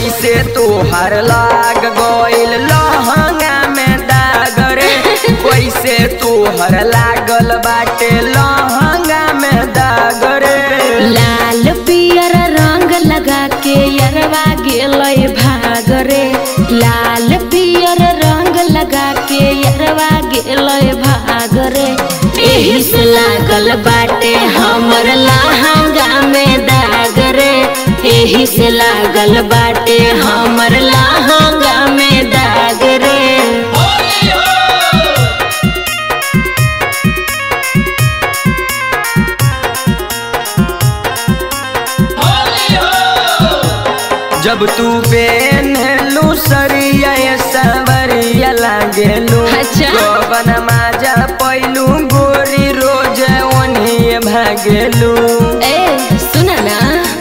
कैसे तोहर लाग गइल लहंगा में दाग रे कैसे तोहर लागल बाटे लहंगा में दाग रे लाल पियर रंग लगा के यरवा गेलय भाग रे लाल पियर रंग लगा के यरवा गेलय भाग रे एही से लागल बाटे हमर लहंगा में दाग रे एही से लागल बाटे हमर लहंगा में दाग रे जब तू बेनलू सरिया सवरिया लागेलू अच्छा। गोवन माजा पैलू गोरी रोज ओनिए भागेलू ए सुन ना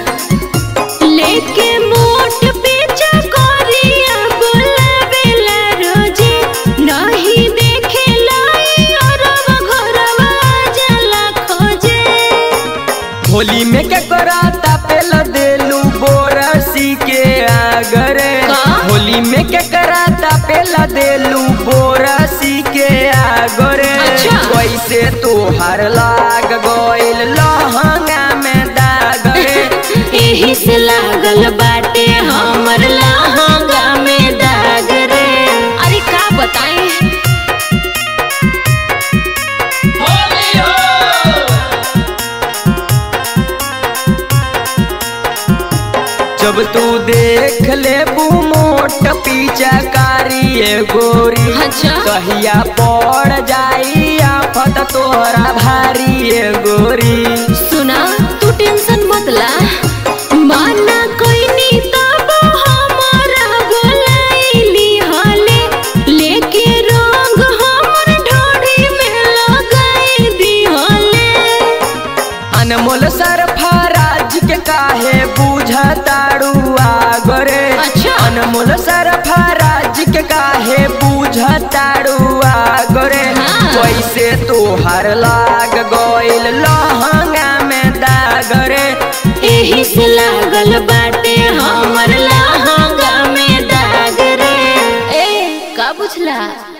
लेके मोट पीछा कोरिया बुलावेला रोजे नहीं देखे लाई औरवा घरवा जला खोजे होली में क्या कराता पेल देलू बोरसी के आगरे का? होली में क्या कराता पेला देलू बोरसी के आगरे अच्छा। कैसे तोहर लाग गइल लहंगा में दाग रे एही से लागल बाटे हमर लहंगा में दाग रे अरे का बताएं जब तू देख ले मोट पीछा कारी गोरी अच्छा। कहिया पड़ जाई आफत तोहरा भारी ए गोरी सुना तू टेंशन मत ला माना कोई नी तब हमारा बोलाइली हाले लेके रंग हमर ढोड़ी में लगाई दी हाले अनमोल सरफराज के काहे बुझताड़ू आगरे अच्छा। अनमोल सरफराज के काहे बुझताड़ू आगरे हाँ। कैसे तोहर लाग गइल लहंगा में दाग रे एही से लागल बाटे हमर लहंगा में दाग रे ए का बुझला